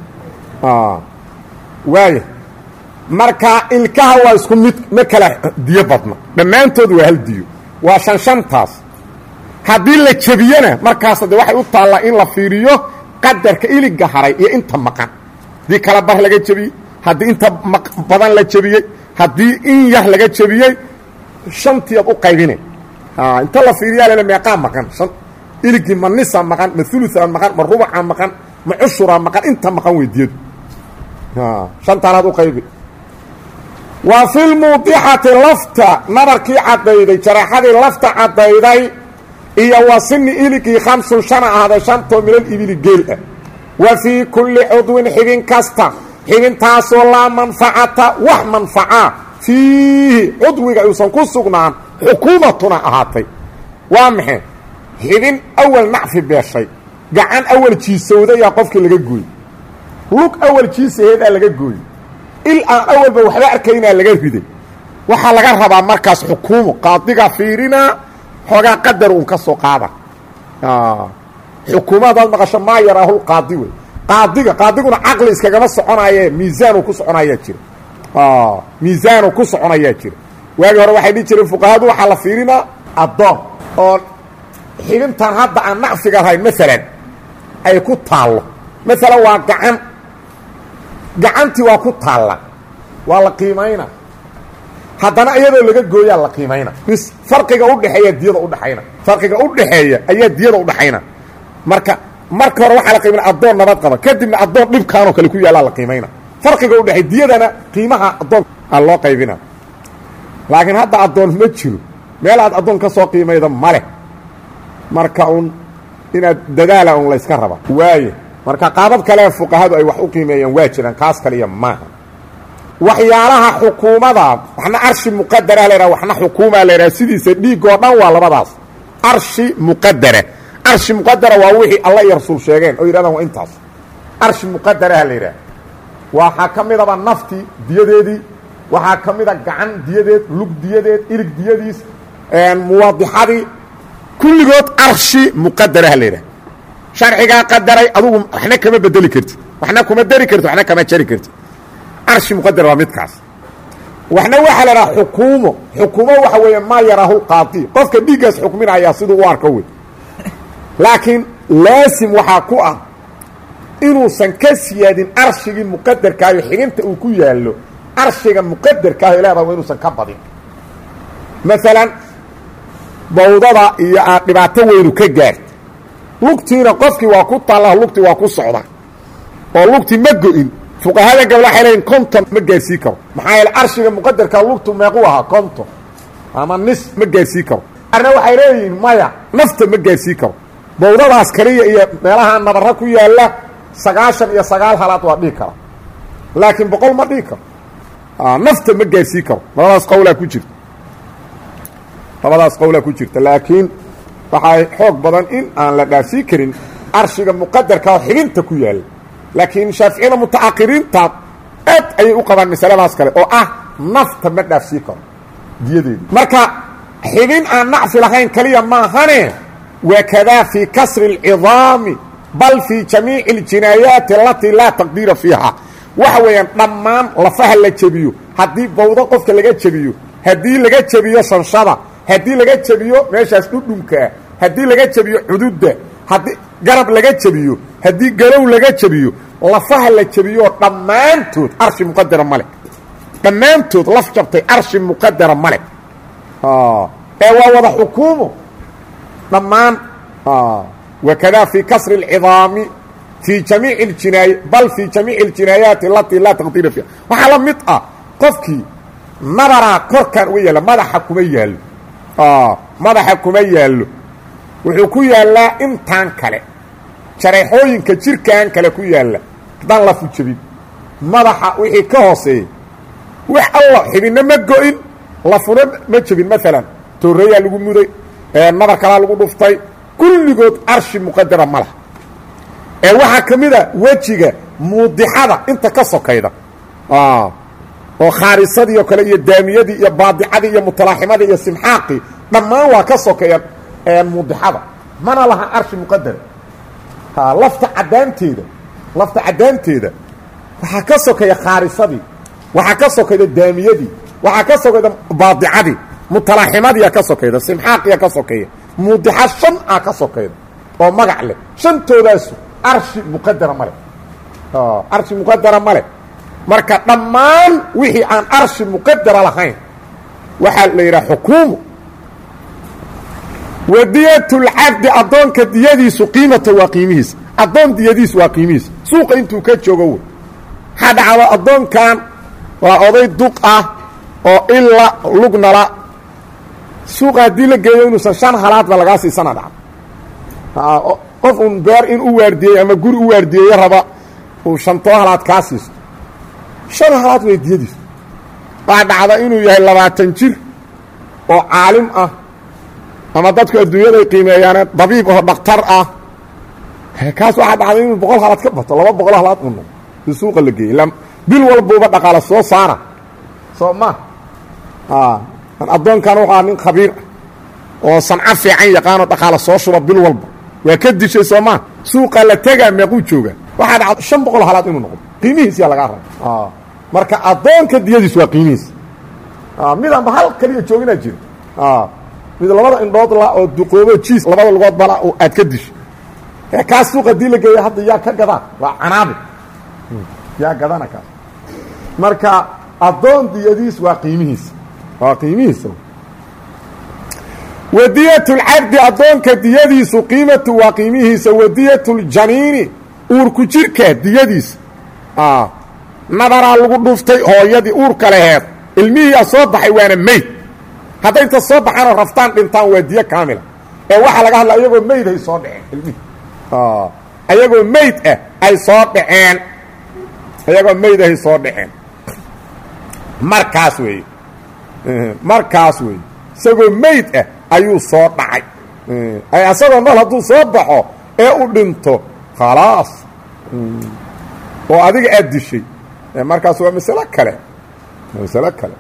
waaya marka ilkaha waa isku mid ma kala diyo badna dhammaantood waa hal diyo waa shan shantaas haddii la jebiyena markaas de waxay u taallaa in la fiiriyo qadarka iliga haray iyo inta maqan haddii kala bar laga jebiyey haddii inta badan la jebiyey haddii in yar laga jebiyey shantiiad u qaybine inta la fiiriyaa lele meeqaa maqan an iligii ma nisa maqan ma uluaa maqan ma rubaca maqan ma cushuraa maqan inta maqan weydiyadu shantaanaad u qaybi wa fi lmuudixati lafta nabarkii caddayday jaraaxadii lafta caddayday iyo wa sini iligii khamsun shana ahaaday shantoo milal ibili geel ah wa fii kulli cudwin xibin kasta xibintaasoo laa manfacata wax manfacaa fiihi cudwiga uusan ku sugnaan xukuumatuna ahaatay waa maxay xibin awal nacfi beeshay gacan awal jiisowdayaa qofkii laga gooyey lug awal jiisaheedaa laga gooyey il aan awalba waxba arkaynaa laga riday waxaa laga rabaa markaas xukuumo qaadiga fiirinaa xoogaa qadar uun ka soo qaada xukuuma hadaad maqasho maa yaraahu qaadi wey qaadiga qaadiguna caqli iskagama soconaye miisaanu ku soconayaa jira miisaanu ku soconayaa jira waagii hore waxay dhihi jireen fuqahadu waxaa la fiirinaa addoon oo xibintan hadda aan nacfiga lahayn maalan ay ku taallo maalan waa gacan gacantii waa ku taalla waa la qiimayna haddana iyadoo laga gooyaa la qiimayna bis farqiga udhexeeya diyada udhaxayna farqiga udhaxeeya ayaa diyada udhaxayna marka marka hore waxaa la qiimayna addoon nabad qaba kadibna addoon dhibkaanoo kale ku yaallaa la qiimayna farqiga udhexeey diyadana qiimaha addoon aa loo qaybina laakiin hadda addoon ma jiro meel aad addoon ka soo qiimayda maleh marka un inaad dadaala un layska raba waaye marka qaabab kale fuqahadu ay wax u qiimeeyaan waa jiraan kaas kaliya maaha waxyaalaha xukuumada waxna arshi muqadara laydhaha waxna xukuuma laydhaha sidiisa dhiigoo dhan waa labadaas arshi muqadara arshi muqadara waa wixii alla iyo rasuul sheegeen oo yidhahdaan waa intaas arshi muqadaraha la yidhaha waxaa ka midaba nafti diyadeedii waxaa ka mida gacan diyadeed lug diyadeed ilig diyadiis muwadixadii kulligood arshi muqadaraha la yidhaha sharcigaa qadaray adugu waxna kama bedeli kartid waxna kuma dari kartid waxna kama jari kartid arshi muqadar waa midkaas waxna waxaa la dhaha xukuumo xukuumo waxa weeye maa yaraahu qaadi qofka dhiiggaas xukminayaa siduu u arko wey laakiin laasim waxaa ku ah inuusan ka siyaadin arshigii muqadarkaayo xibinta uu ku yaallo arshiga muqadarkaayo leedaha waa inuusan ka badin maalan bawdada iyo aad dhibaato weynu ka gaarta lugtiina qofkii waa ku taalla lugtii waa ku socda oo lugtii ma go-in fuqahada gabla waxay leeyiin konton ma gaarsii karo maxaa yeele arshiga muqadarka lugtu meequu ahaa konton ama nis ma gaarsii karo arna waxay leeyihiin maya nafta ma gaarsii karo bawdadaas kaliya iyo meelaha nabarra ku yaalla sagaashan iyo sagaal halaad waa dhihi kara laakiin boqol ma dhihi karo nafta ma gaarsii karo labadaas qowlaa ku jirta labadaas qowlaa ku jirta laakiin waxaa xoog badan in aan la dhaafsii karin arshiga muqadarka oo xibinta ku yaalla laakiin shaaficiyada muta'akhiriinta aad ayay u qabaan masaladaas kale oo ah nafta ma dhaafsii karo diyadeedu marka xibin aan nacfi lahayn kaliya maahane wakadaa fii kasri اlcidaami bal fii jamiici اljinaayaati alatii laa taqdiira fiiha waxa weeyaan dhammaan lafaha la jebiyo haddii bawdo qofka laga jebiyo haddii laga jebiyo shanshada haddii laga jebiyo meeshaas dhudhunkaa haddii laga jebiyo cududda haddii garab laga jebiyo haddii galow laga jebiyo lafaha la jebiyoo dhammaantood arshi muqadara ma leh dhammaantood laf jabtay arshi muqadara ma leh ee waa wada xukuumo dhammaan wakadaa fii kasri اlcidaami fii jamiici اljinaaya bal fii jamiici اljinaayaati alatii laa taqdiira fiiha waxaa la mid ah qofkii nabaraa korkan uga yaalla madaxa kuma yaallo madaxa kuma yaallo wuxuu ku yaallaa intaan kale jareexooyinka jirkan kale ku yaalla haddaan lafu jebin madaxa wixii ka hooseeyey wax alla xibinna ma go-in lafuna ma jebin maalan tooreeyaa lagu muday nabar kalaa lagu dhuftay kulligood arshi muqadara ma laha ee waxaa ka mid a wejiga muudixada inta ka sokayda oo khaarisadii oo kale iyo daamiyadii iyo baadicadii iyo mutalaaximadii iyo simxaaqii dhammaan waa ka sokeeya muudixada mana laha arshi muqadara lafta caddaanteeda lafta caddaanteeda waxaa ka sokeeya khaarisadii waxaa ka sokayda daamiyadii waxaa ka sokayda baadicadii mutalaaximadiiya ka sokayda simxaaqiya ka sokeeya muudixa shan a ka sokayda oo magac leh shantoodaasu arshi muqadara ma leh arshi muqadara ma leh marka dhammaan wixii aan arshi muqadara lahayn waxaa la yidhaha xukuumu wadiyatulcabdi addoonka diyadiisu qiimata waa qiimihiisa addoon diyadiisu waa qiimihiisa suuqa intuu ka joogo wey waxaa dhacdo addoonkan waa oday duq ah oo ila lugnala suuqa haddii la geeyo inuusan shan halaadba lagaa siisana dhacdo qof uun beer in u waardiyeey ama guri u waardiyeeyo raba uu shantoo halaad kaa siisto shan halaad way diyadiisu waxaa dhacda inuu yahay labaatan jir oo caalim ah ama dadku adduunyaday qiimeeyaane dabiib oo dhaktar ah kaas waxaa dhacday inuu boqol halaad ka bato laba boqol halaad u noqdo si suuqa la geeyey bil walbuuba dhaqaala soo saara soo ma addoonkan wuxuu nin khabiir ah oo sanco fiican yaqaanoo dhaqaala soo shuba bil walba waa ka dishay soo maa suuqa la tegaa meequu jooga waxaa dhacda shan boqol halaad inuu noqdo qiimihiisiyaa lagaa raba marka addoonka diyadiis waa qiimihiisa midanba hal kaliya jooginaa jira mid labada indhood la oo duqoobo jiis labada lugood bala aad ka disho ee kaas suuqa dii la geeya hadda yaa ka gadaan waa canaabi yaa gadana kaas marka addoon diyadiis waa qiimihiisa waa qiimihiisa wadiyatulcabdi addoonka diyadiisu qiimatu waa qiimihiisa wadiyatuljaniini uurku jirka diyadiisa nabaraa lagu dhuftay hooyadii uurka laheed ilmihiiyaa soo baxay waana meyd hadday inta soo baxaanoo raftaan dhintaan waa diyo kaamila ee waxaa laga hadla ayagoo meyd ay soo dhaceen ilmihii ayagoo meyd ah ay soo dhaceen ayagoo meyd ahay soo dhaceen markaas weeye markaas weeye isagoo meyd ah ayuu soo dhacay asagoo nool hadduu soo baxo ee u dhinto khalaas oo adiga aad dishay markaas waa masalo kale masalo kale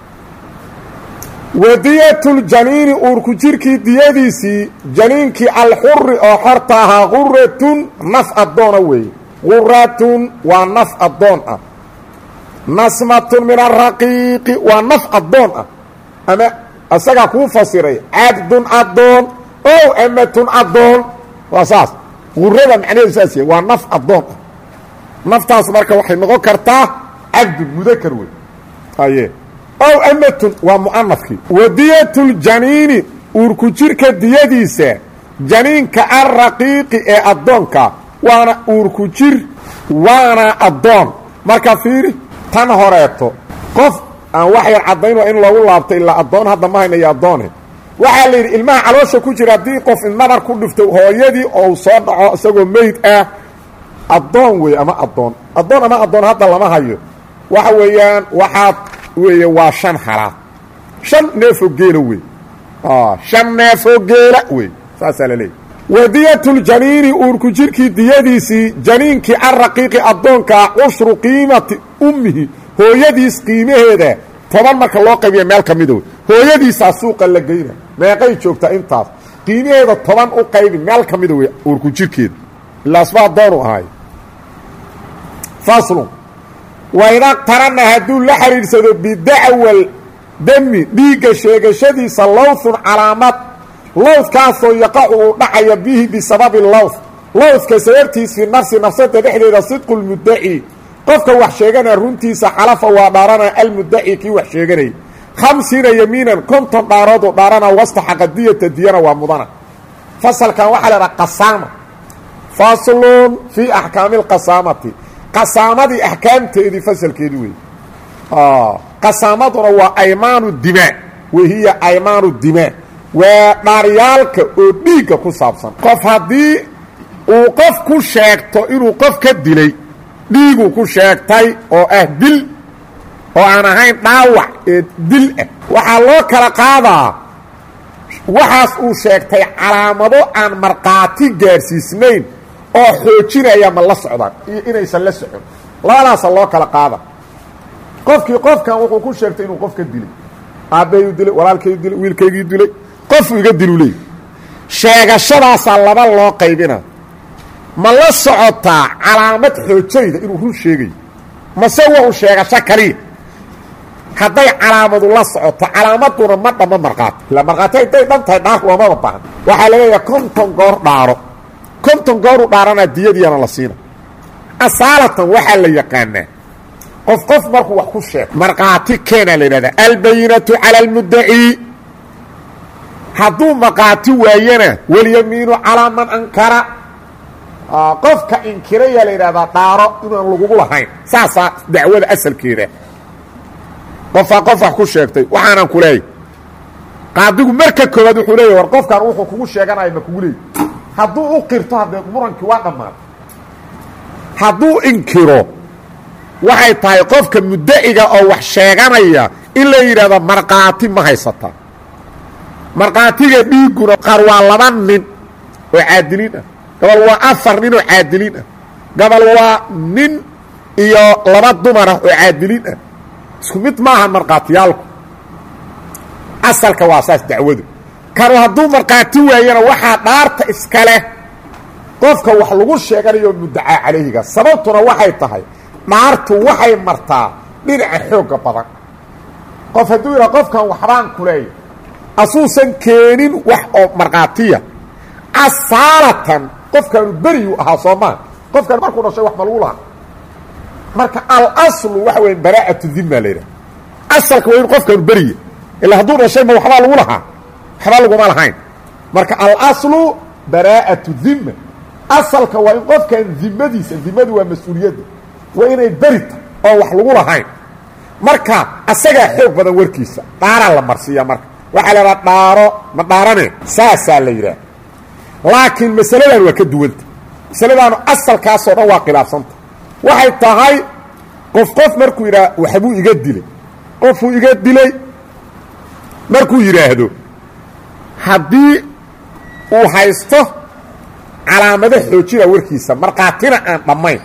wadiyatuljaniini uurku jirkii diyadiisii janiinkii alxuri oo xorta ahaa quratun naf addoona weeye quratun waa naf addoon ah nasmatun min araqiiqi waa naf addoon ah ama isagaa kuu fasiray cabdun addoon ow amatun addoon waa saas qurada macnaheedu saas yahay waa naf addoon ah naftaas marka waxay noqon kartaa cabdun mudakar wey aye ow amatun waa mu'anafkii wadiyatuljaniini uurku jirka diyadiisa janiinka alraqiiqi ee addoonka waana uurku jir waana addoon marka fiiri tan horeeto qof aan wax yar caddayn waa in loogu laabto ilaa addoon hadda ma haynayo addoone waxaa la yidhi ilmaha caloosha ku jira haddii qof nabar ku dhifto hooyadii ou soo dhaco isagoo meyd ah addoon wey ama addoon addoon ama addoon hadda lama hayo waxa weeyaan waxaad weeye waa shan halaad shan neefoo geela wey shan neefoo geela wey saasaa la leeyahy wadiyatuljaniini uurku jirkii diyadiisii janiinkii alraqiiqi addoonkaa cushru qiimati ummihi hooyadiis qiimaheeda toban marka loo qaybiya meel ka mida wey hooyadiisaa suuqa la geyna meeqay joogtaa intaas qiimaheeda toban u qaybi meel ka mida wey uurku jirkeeda ilaasba addoonu ahaay faslun wayda qarana hadduu la xidhiidhsado bidacwal demi dhiigga sheegashadiisa lowthun calaamad lowdkaasoo yaqacu uu dhacaya bihi bisababi lowth lowdka sababtiis fii nafsi nafsada dhexdeeda sidqu lmuddaci qofka wax sheeganaya runtiisa xalafa waa dhaarana almuddaci kii wax sheeganayay khamsiina yamiinan konton dhaarooduu dhaarana wastaxaqa diyata diyana waa mudana fasalkan waxaa la idhaha qasaama faslun fii axkaami lqasaamati qasaamadii axkaamteedii fasalkeedii wey qasaamaduna waa aymaanu dimaa wahiya aymaanu dimaa waa dhaaryaalka oo dhiigga ku saabsan qof haddii uu qof ku sheegto inuu qof ka dilay dhiiguu ku sheegtay oo ah dil oo aan ahayn dhaawac ee dil ah waxaa loo kala qaadaa waxaas uu sheegtay calaamado aan markhaati gaadhsiisnayn oo xoojinaya ma la socdaan iyo inaysan la socon labadaasa loo kala qaada qofkii qofkan wuxuu ku sheegtay inuu qof ka dilay aabbayu dilay walaalkayu dilay wiilkaygii dilay qofuu iga dilu leey sheegashadaasaa laba loo qaybina ma la socotaa calaamad xoojayda inuu run sheegayo mase wa u sheegasho kaliya hadday calaamadu la socoto calaamaduna ma dhamma markhaati ila markhaati hadday dhan tahay dhaarku loomaba baahan waxaa laleeyaha konton goor dhaaro konton gooru dhaaranaa diyadiiyana la siina asaalatan waxaa la yaqaanaa qof qof markuu wax ku sheego markhaati keenaa la yidhahdaa albayinatu cala almuddaci hadduu markhaati waayana walyamiinu calaa man ankara qofka inkirayaa la yidhahdaa dhaaro inaan lagugu lahayn saasaa dacwada asalkeeda qofaa qof wax ku sheegtay waxaanan ku leeyay qaadigu marka koobaad wuxuu leeya war qofkan wuxuu kugu sheeganaya ma kugu leey hadduu u qirto haddee murankii waa dhammaaday hadduu inkiro waxay tahay qofka muddaciga oo wax sheeganaya in la yidhahdo markhaati ma haysataa markhaatiga dhiigguna qaar waa laba nin oo caadiliin ah gabal waa afar nin oo caadiliin ah gabal waa nin iyo laba dumar ah oo caadiliin ah isku mid maaha markhaatiyaalku asalka waa saas dacwadu kanu hadduu markhaati waayana waxaa dhaarta iska leh qofka wax lagu sheeganayo muddacaa calayhiga sababtuna waxay tahay dhaartu waxay martaa dhinaca xoogga badan qof hadduu yidhaha qofkan waxbaan ku leeya asuusan keenin wax oo markhaatiya asaalatan qofkaanu beriyuu ahaa soo maa qofkan markuu dhashay wax ma lagu lahaa marka alaslu waxa weya baraa'atu dimma la yidhaha asalka waa in qofkaanu beriya ilaa hadduu dhashay ma waxbaa lagu lahaa waxbaa laguma lahayn marka alaslu baraa'atu dimma asalka waa in qofkan dimadiisa dimadu waa mas-uuliyadda waa inay berita oo wax lagu lahayn marka asagaa xoog badan warkiisa dhaaraa la marsiiya marka waxaa la idhaha dhaaro ma dhaarane saasaa la yidhaah laakiin masaladan waa ka duwanta masaladaanu asalkaasoo dhan waa khilaafsanta waxay tahay qof qof markuu yidhaha waxbuu iga dilay qofuu iga dilay markuu yidhaahdo haddii uu haysto calaamado xoojina warkiisa markhaatina aan dhammayn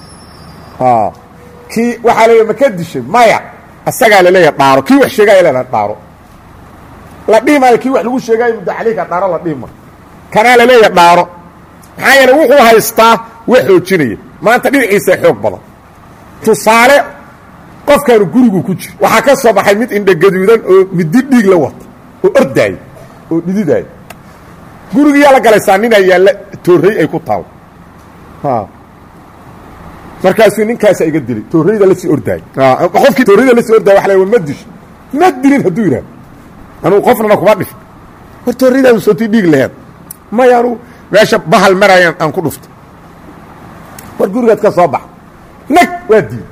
kii waxaa leeya ma ka dishay maya asagaa laleeyaha dhaaro kii wax sheegaya leedaha dhaaro la dhihi maayo kii wax lagu sheegaayo muddo caleyka dhaaro la dhihi maayo kanaa laleeyaha dhaaro maxaa yeele wuxuu haystaa wax xoojinaya maanta dhinaciisa xoog badan tusaale qofkaanu gurigu ku jiro waxaa ka soo baxay mid indhagaduudan oo midi dhiig la wata oo ordaaya oo dhididaaya gurigiyaa la galaysaa ninaa yaalla toorrey ay ku taalo markaasuu ninkaasa iga dilay toorreyda lasii ordaayay qofkii toorreyda lasii ordaya waa la ma disho ma dilin hadduu yidhahdo anugu qofnana kuma dhifin war toorreydaadu sootii dhiig laheed maya anugu meesha bahal marayaan aan ku dhuftay war gurigaad ka soo baxa nag waa diiday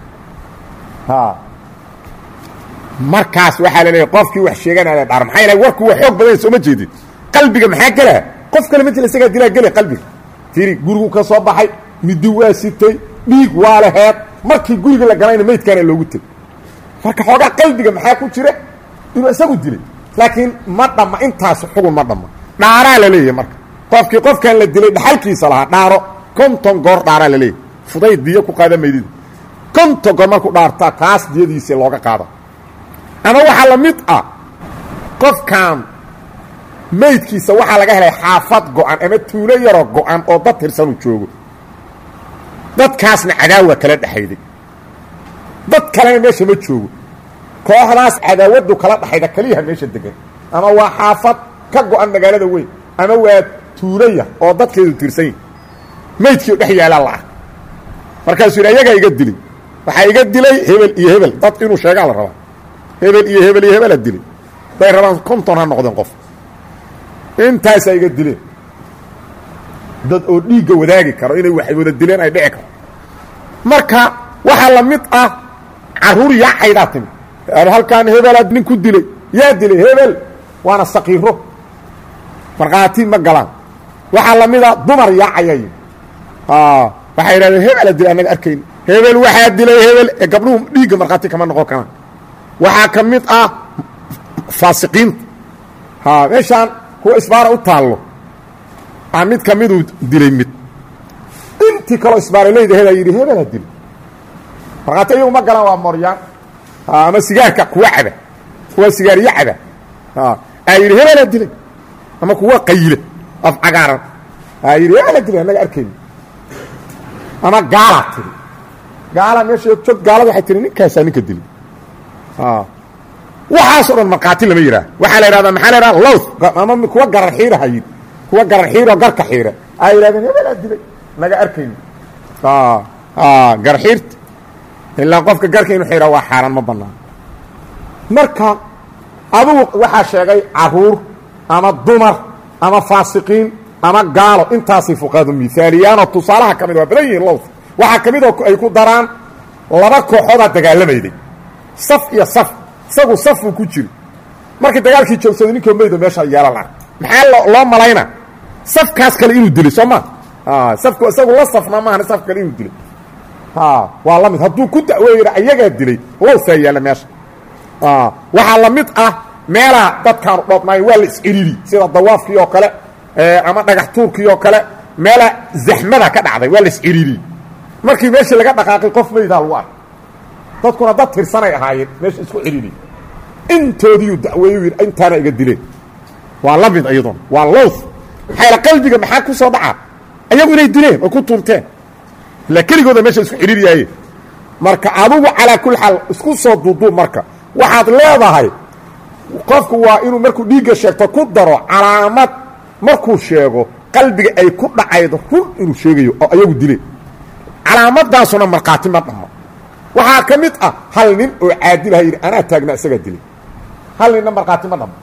markaas waxaa la leeyahy qofkii wax sheeganaya dhaar maxaa yeele warku waa xoog badan sooma jeedin qalbiga maxaa gelaa qof kale ma jira isagaa dilaa gele qalbiga tiri gurigu ka soo baxay midi waa sitay dhiig waa laheed markii guriga la galayna maydkaana loogu tegay marka xoogaa qalbiga maxaa ku jira inuu isagu dilay laakiin ma dhamma intaas xugun ma dhamma dhaaraa la leeyahay marka qofkii qofkan la dilay dhaxalkiisa lahaa dhaaro konton goor dhaaraa la leeyahy fudayd diyo ku qaada maydida konton goor markuu dhaartaa kaas diyadiisa looga qaada ama waxaa la mid ah qofkan maydkiisa waxaa laga helay xaafad go-an ama tuulo yaroo go-an oo dad tirsanuu joogo dadkaasna cadaawa kala dhexayday dad kalena meesha ma joogo kooxdaas cadaawaddu kala dhexayda keliyaha meesha degan ama waa xaafad ka go-an magaalada weyn ama waa tuulo yar oo dadkeedu tirsan yahi maydkii dhex yaalaa la ah markaasuu yidhi ayagaa iga dilay waxaa iga dilay hebel iyo hebel dad inuu sheegaa la rabaa hebel iyo hebel iyo hebela dilay day rabaan konton ha noqdeen qof intaasaa iga dileen dad oo dhiigga wadaagi karo inay wax wada dileen ay dhici karo marka waxaa la mid ah carruur yaacaydaa timi halkaan hebelaa nin ku dilay yaa dilay hebel waana sakiiro markhaati ma galaan waxaa la mid a dumar yaacayay waxay yidhahdeen hebela dilay annaga arkayn hebel waxaa dilay hebel ee gabdhuhu dhiigga markhaati kama noqon karaan waxaa ka mid ah faasiqiinta meeshaan kuwa isbaara u taallo a mid ka miduu dilay mid intii kaloo isbaaraleyda hedaa yidhi hebelaa dilay markhaati iyagu ma galaan waa moryaan ama sigaarka kuwa caba kuwa sigaariyo caba aa yidhi hebelaa dilay ama kuwa qayile af cagaaran aa yidhi hebelaa dilay annaga arkayni ama gaalaa tiri gaala meesha joog gaalada waxay tiri ninkaasaa ninka dilay waxaasoo dhan markhaati lama yidhaah waxaa la yidhahdaa maxaa la yidhaha low ama kuwa garar xiiraha yidhi kuwa garar xiiroo garka xiira aa yidhahdeen hebelaa dilay naga arkayni garxiirta ilaa qofka garka inu xidha waa xaaraan ma bannaan marka adugu waxaa sheegay caruur ama dumar ama faasiqiin ama gaalo intaasay fuqahadu miaaliyaanoo tusaalaha ka mid waa badan yihiin lowd waxaa ka mid oo ay ku daraan laba kooxoodaa dagaalamayday saf iyo saf isagu safuu ku jiri markii dagaalkii joogsaday ninkoo maydo meesha yeelan ah maxaa loo malayna safkaas kale inuu dilay soo ma safku isagu la safna maahan saf kale inuu dilay waa la mid hadduu ku da'weeyana ayagaa dilay lowsaa yaalla meesha waxaa la mid ah meelaa dadkaanu dhoobnaayo waa la isciriri sida dawaafkii oo kale ama dhagax tuurkii oo kale meelaa zaxmada ka dhacday waa la isciriri markii meeshii laga dhaqaaqay qof maydaa lagu arkay dadkuna dad tirsanay ahaayeen meesha isku ciriri intoodiiyuu da'weeyu yidhi intaana iga dileen waa la mid iyaduna waa lows maxaa qalbiga maxaa ku soo dhacaa ayagu inay dileen oo ku tuunteen ila keligooda meesha isku xidhiiryaayeen marka adugu calaa kulli xaal isku soo duuduub marka waxaad leedahay qofku waa inuu markuu dhiigga sheegto ku daro calaamad markuu sheego qalbiga ay ku dhacaydo run inuu sheegayo oo ayagu dileen calaamadaasuna markhaati ma dhammo waxaa ka mid ah hal nin oo caadilaha yidhi anaa taagna isagaa dilay hal ninna markhaati ma dhammo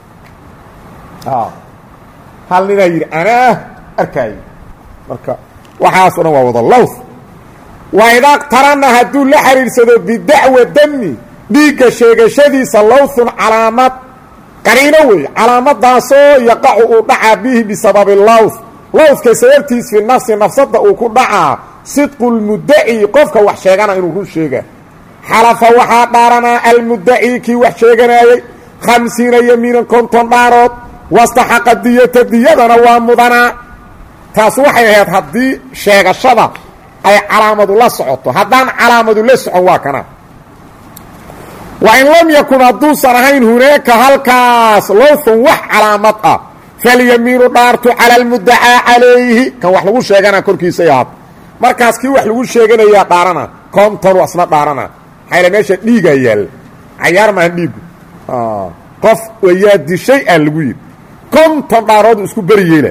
hal ninaa yidhi anaa arkaayo marka waxaasoo dhan waa wada lows waa idaa tarana hadduu la xidhiidsado bidacwa dami dhiigga sheegashadiisa lowthun calaamad qariino weeye calaamadaasoo yaqacu uu dhacaa bihi bisababi lowth lowthka sababtiis fi nafsi nafsadda uu ku dhacaa sidqu lmudaci qofka wax sheegana inuu run sheega xalafa waxaa dhaaranaa almudaci kii wax sheeganaayey khamsiina yamiinan konton dhaarood wastaxaqa diyata diyadana waa mudanaa taas waxay ahayd haddii sheegashada ay calaamadu la socoto haddaan calaamadu la socon waa kana wa in lam yakun hadduusan ahayn hunaaka halkaas lowthun wax calaamad ah falyamiinu dhaartu cala almudacaa calayhi kan wax lagu sheegana korkiisay ahaat markaas kii wax lagu sheeganayaa dhaarana kontonu asna dhaarana maxayla meesha dhiigaa yaalla cayaar maahan dhiigu qof wayaa dishay aa lagu yidhi konton dhaaroodu isku beri yeela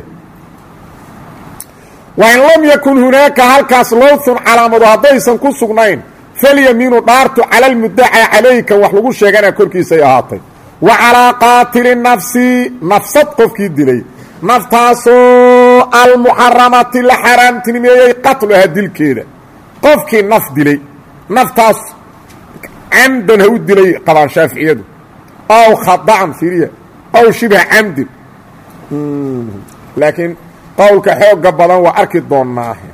wain lam yakun hunaaka halkaas lowthun calaamado haddaysan ku sugnayn falyamiinu dhaartu cala almudacaa calayhi kan wax lagu sheegana korkiisay ahaatay wa calaa qaatili nafsi nafsad qofkii dilay naftaasoo almuxaramati la xaaraamtinimeeyey qatluha dilkeeda qofkii naf dilay naftaas camdan ha u dilay qabaan shaaficiyadu aw khada'an firiya aw shibha camdin laakiin qowlka xooga badan waa arki doonnaahe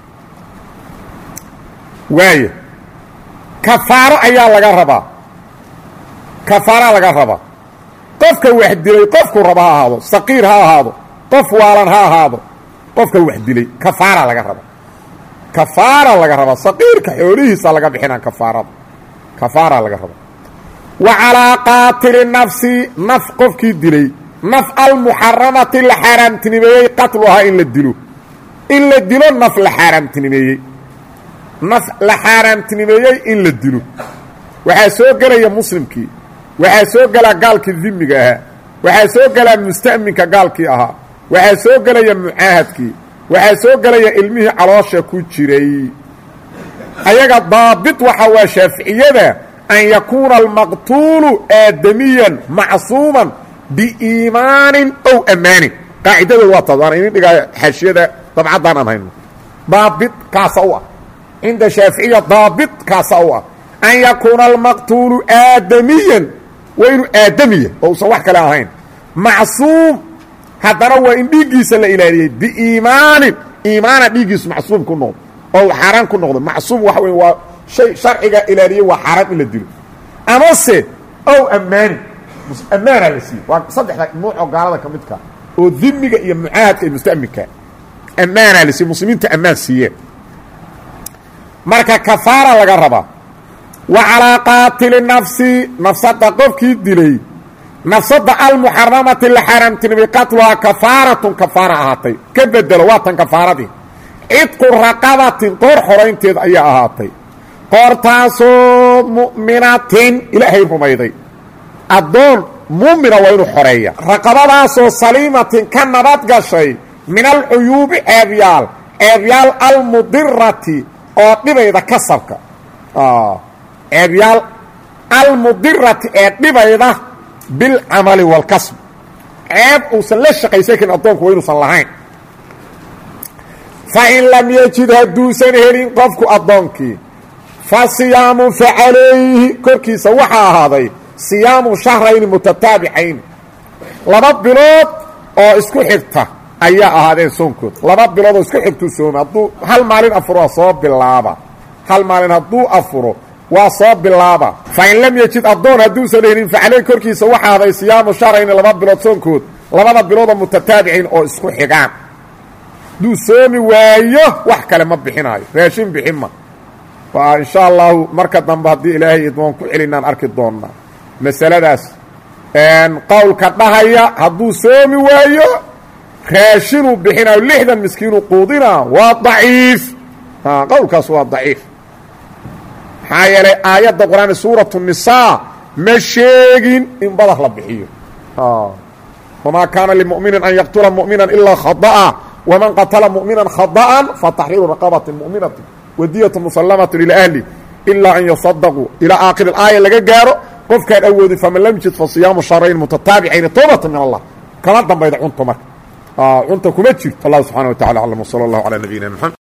waaya kafaaro ayaa laga rabaa kafaaraa laga rabaa qofka wax dilay qofku raba ha ahaado saqiir ha ahaado qof waalan ha ahaado qofka wax dilay kafaara laga rabaa kafaara laga rabaa saqiirka xoolihiisa laga bixinaa kafaarada kafaara laga rabaa wa calaa qaatili nafsi naf qofkii dilay naf almuxaramati la xaaraamtinimeeyey qatluhaa in la dilo in la dilo naf la xaaraamtinimeeyey naf la xaaraamtinimeeyey in la dilo waxaa soo gelaya muslimkii waxaa soo gelaa gaalkii dimiga ahaa waxaa soo gelaa musta'minka gaalkii ahaa waxaa soo gelaya mucaahadkii waxaa soo gelaya ilmihii caloosha ku jiray ayaga daabit waxa waa shaaficiyada an yakuuna almaqtuulu aadamiyan macsuuman biiimaanin ow ammaanin qaacidadooda waa taas waana idin dhigaa xaashiyada dabcaddaan aan hayno daabit kaasa u ah cinda shaaficiya daabit kaasa u ah an yakuuna almaqtuulu aadamiyan waa inuu aadamiya oo usan wax kale ahayn macsuum haddana waa in dhiiggiisa la ilaaliyey biiimaanin iimaana dhiiggiisu macsuum ku noqdo oo xaaraan ku noqdo macsuum waxa wey waa shay sharciga ilaaliyey waa xaaraan in la dilo amase ow ammaanin ammaanaa la siiyey waa saddexda nuucoo gaalada ka midka oo dimiga iyo mucaahadka iyo mustaminka ammaanaa la siiyey muslimiinta ammaan siiyeen marka kafaara laga rabaa wa calaa qaatili nafsi nafsada qofkii dilay nafsada almuxaramati la xaaraamtinimay qatluhaa kafaaratun kafaara ahaatay ka bedelo waa tan kafaaradii cidqu raqabatin qoor xoraynteed ayaa ahaatay qoortaasoo mu'minatin ilaahay rumayday addoon muumina waa inuu xoreeya raqabadaasoo saliimatin ka nabad gashay min alcuyuubi ceebyaal ceebyaal almudirati oo dhibayda kasabka ceebyaal almudirati ee dhibayda bilcamali wاlkasb ceeb uusan la shaqaysan karin addoonku wa inuusan lahayn fain lam yejid hadduusan helin qofku addoonkii fa siyaamu facalayhi korkiisa waxaa ahaaday siyaamu shahrayni mutataabicayn laba bilood oo isku xigta ayaa ahaadeen soonkood laba bilood oo isku xigtuu soomay hadduu hal maalin afuro waa soo bilaaba hal maalin hadduu afuro waa soo bilaaba fain lam yejid addoon hadduusan helin facaleyhi korkiisa waxaa ahaaday siyaamu shahrayni laba bilood soonkood labada biloodoo mutataabicayn oo isku xigaan hadduu soomi waayo wax kale ma bixinaayo raashin bixin ma waa insha allahu marka dambe haddii ilaahay idmoon ku celinaan arki doonnaa masaladaas qowlka dhahaya hadduu soomi waayo raashinuu bixinaayo lixdan miskiinuu quudinaa waa daciif qowlkaas waa daciif maxaa yeelay aayadda qur-aan suuratu nisaa ma sheegin in badar la bixiyo wamaa kaana limuminin an yaqtula mumina ilaa khada'a wman qatla mumina khada'an fataxriiru raqabati muminati wadiyatu musalamaة ilى ahli ilaa an yasadaquu ilaa aakhir aaya laga gaaro qofkaan awoodin faman lam yajid fasiyaamu sharayn mutataabicayn towbata min allah kama dambayda cunto marka cunta kuma jirto allah subxana wa tacala aclam wsala اllah calى nabiyina mxamed